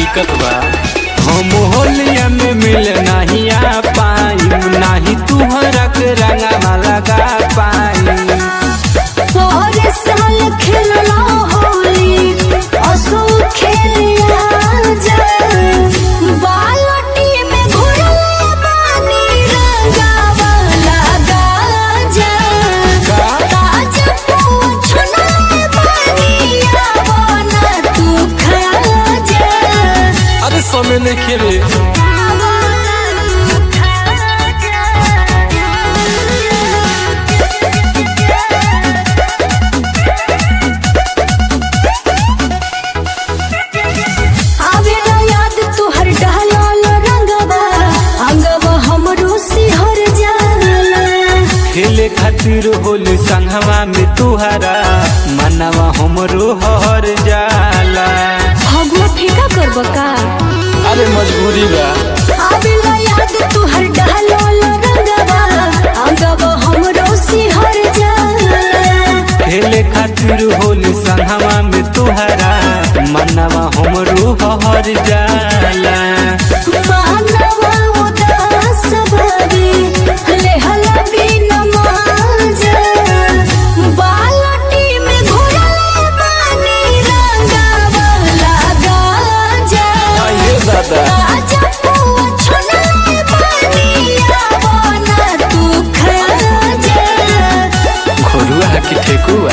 दिक्कत बा हम होलिया में मिल नहीं आ पाई नहीं तुहरा के रंगा लगा पाई और साल खेलना होली असो खेलिया जा बालटी में घुरले पानी रंगावा लगा जा ताज पूछना पानी आवना तू खा जा अरे समय नहीं खेले आवना तू खा जा आवे ना याद तोहर डहलाल रंगवा अंगवा हमरो सिहर जाला खेले खातिर होली संगवा में तुहरा मनवा हमरो हर जाला भगवा फेंका करब का अरे मजबूरी बा आवे ना याद तोहर डहलाल रंगवा अंगवा हमरो सिहर जाला खेले खातिर होली संगवा में तुहरा मनवा हमरो हर जाला मानवा उदास भावे लेहला बिन मांजा बालटी में घोरले पानी रंगावा लगा जा ये दादा आजा पुआ छोले पानी आवना तू खा जा घोरुआ की ठेकुआ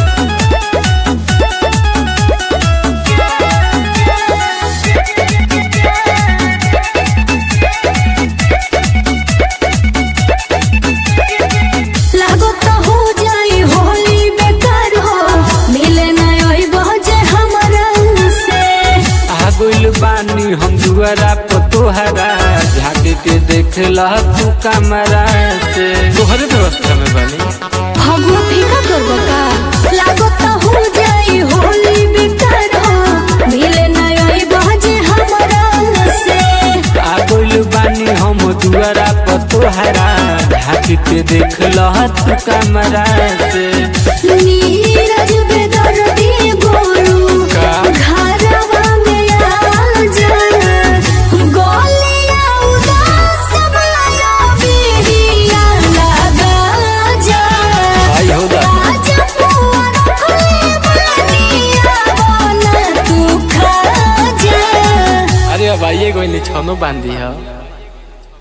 लागो तो हो जाई होली बेकार हो मिले ना ओई बजे हमरा से आ गइल बानी हम दुआरा पर तोहरा झाके के देख लह तू कमरा से तोहरे व्यवस्था में बनी भगवा फीका करबो का लागो तो हो जाई होली बेकार हो मिले ना ओई बजे हमरा से आ गइल बानी हम दुआरा पर तोहरा झाके के देख लह तू कमरा से नीरज बेदर्दी गोलू का? घरवा में आ जा गोलिया उदास माया बिरिया लगा जा आई हो दादा आजा पुआ रखले बनिया बना तू खा जा अरे अब आइए कोई निछानो बांधी है